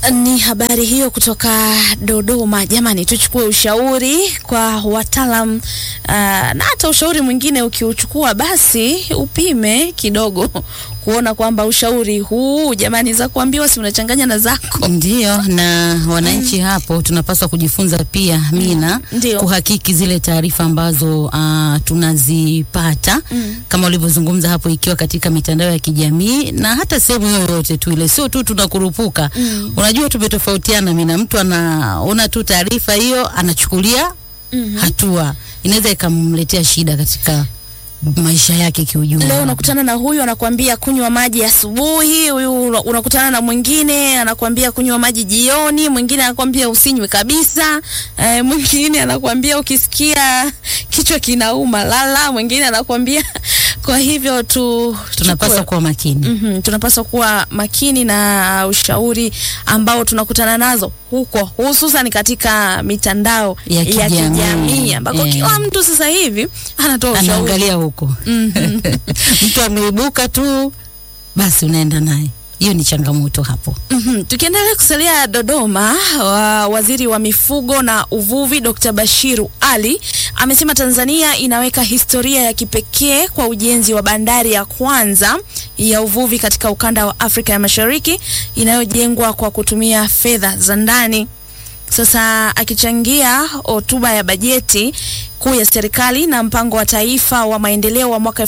Ni habari hiyo kutoka Dodoma. Jamani, tuchukue ushauri kwa wataalam uh, na hata ushauri mwingine ukiuchukua, basi upime kidogo kuona kwamba ushauri huu jamani, za kuambiwa si unachanganya na zako. Ndio, na wananchi hapo tunapaswa kujifunza pia Mina, Ndio. kuhakiki zile taarifa ambazo uh, tunazipata Mm. kama ulivyozungumza hapo, ikiwa katika mitandao ya kijamii na hata sehemu yoyote tu ile, sio tu tunakurupuka. Mm. Unajua tumetofautiana Mina, mtu anaona tu taarifa hiyo anachukulia Mhm. hatua, inaweza ikamletea shida katika maisha yake kiujumla. Leo unakutana na huyu anakuambia kunywa maji asubuhi, huyu una- unakutana na mwingine anakuambia kunywa maji jioni, mwingine anakuambia usinywe kabisa, e, mwingine anakuambia ukisikia kichwa kinauma lala, mwingine anakuambia kwa hivyo tu tunapaswa chukue- kuwa makini. Mhm, tunapaswa kuwa makini na ushauri ambao tunakutana nazo huko, hususan katika mitandao Ya ya kijamii. kijamii ambako Eh. kila mtu sasa hivi anatoa ushauri. anaangalia huko Mhm. mtu ameibuka tu basi unaenda naye hiyo ni changamoto hapo Mhm. Tukiendelea kusalia Dodoma, wa waziri wa mifugo na uvuvi Dr. Bashiru Ali amesema Tanzania inaweka historia ya kipekee kwa ujenzi wa bandari ya kwanza ya uvuvi katika ukanda wa Afrika ya Mashariki inayojengwa kwa kutumia fedha za ndani. Sasa akichangia hotuba ya bajeti kuu ya serikali na mpango wa taifa wa maendeleo wa mwaka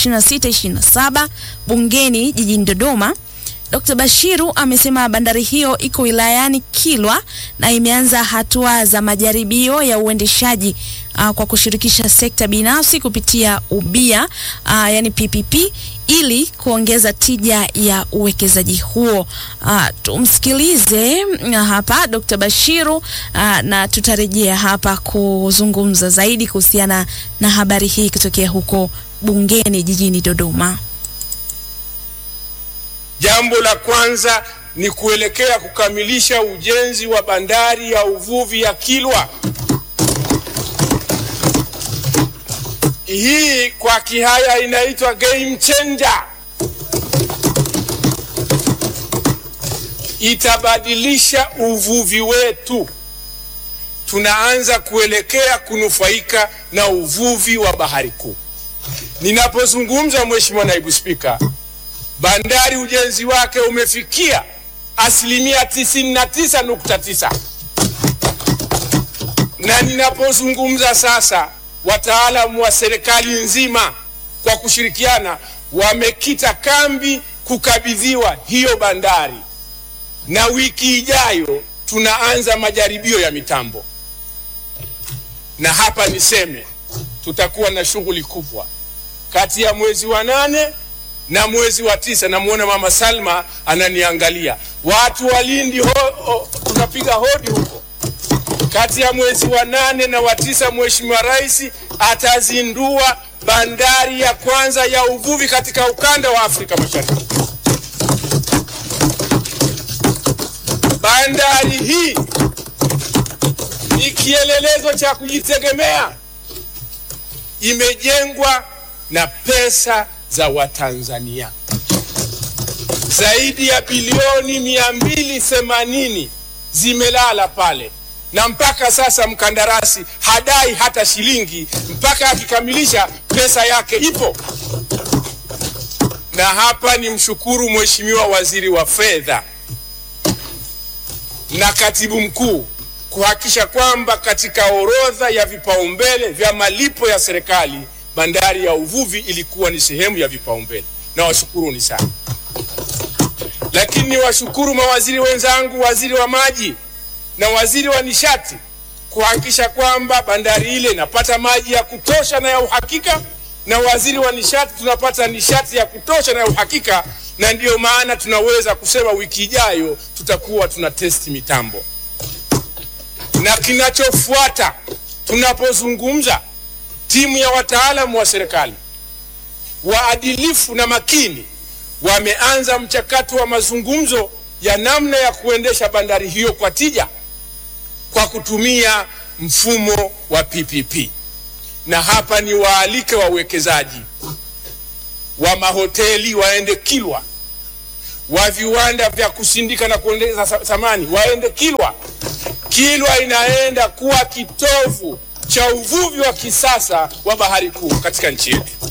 2026-27 bungeni jijini Dodoma, Dr. Bashiru amesema bandari hiyo iko wilayani Kilwa na imeanza hatua za majaribio ya uendeshaji uh, kwa kushirikisha sekta binafsi kupitia ubia uh, yani PPP ili kuongeza tija ya uwekezaji huo. Uh, tumsikilize uh, hapa Dr. Bashiru uh, na tutarejea hapa kuzungumza zaidi kuhusiana na habari hii kutokea huko bungeni jijini Dodoma. Jambo la kwanza ni kuelekea kukamilisha ujenzi wa bandari ya uvuvi ya Kilwa. Hii kwa Kihaya inaitwa game changer. Itabadilisha uvuvi wetu. Tunaanza kuelekea kunufaika na uvuvi wa bahari kuu. Ninapozungumza, Mheshimiwa Naibu Spika, bandari ujenzi wake umefikia asilimia tisini na tisa nukta tisa na ninapozungumza sasa, wataalamu wa serikali nzima kwa kushirikiana wamekita kambi kukabidhiwa hiyo bandari, na wiki ijayo tunaanza majaribio ya mitambo, na hapa niseme tutakuwa na shughuli kubwa kati ya mwezi wa nane na mwezi wa tisa. Namwona Mama Salma ananiangalia, watu wa Lindi ho, ho, tunapiga hodi huko. Kati ya mwezi wa nane na wa tisa, Mheshimiwa Rais atazindua bandari ya kwanza ya uvuvi katika ukanda wa Afrika Mashariki. Bandari hii ni kielelezo cha kujitegemea, imejengwa na pesa za Watanzania zaidi ya bilioni mia mbili themanini zimelala pale, na mpaka sasa mkandarasi hadai hata shilingi, mpaka akikamilisha pesa yake ipo. Na hapa ni mshukuru Mheshimiwa Waziri wa Fedha na Katibu Mkuu kuhakikisha kwamba katika orodha ya vipaumbele vya malipo ya serikali bandari ya uvuvi ilikuwa ni sehemu ya vipaumbele. Na washukuruni sana, lakini niwashukuru mawaziri wenzangu, waziri wa maji na waziri wa nishati kuhakikisha kwamba bandari ile inapata maji ya kutosha na ya uhakika, na waziri wa nishati tunapata nishati ya kutosha na ya uhakika, na ndiyo maana tunaweza kusema wiki ijayo tutakuwa tuna testi mitambo. Na kinachofuata tunapozungumza timu ya wataalamu wa serikali waadilifu na makini wameanza mchakato wa mazungumzo ya namna ya kuendesha bandari hiyo kwa tija kwa kutumia mfumo wa PPP. Na hapa ni waalike wawekezaji wa mahoteli waende Kilwa, wa viwanda vya kusindika na kuongeza sa- thamani waende Kilwa. Kilwa inaenda kuwa kitovu cha uvuvi wa kisasa wa bahari kuu katika nchi yetu.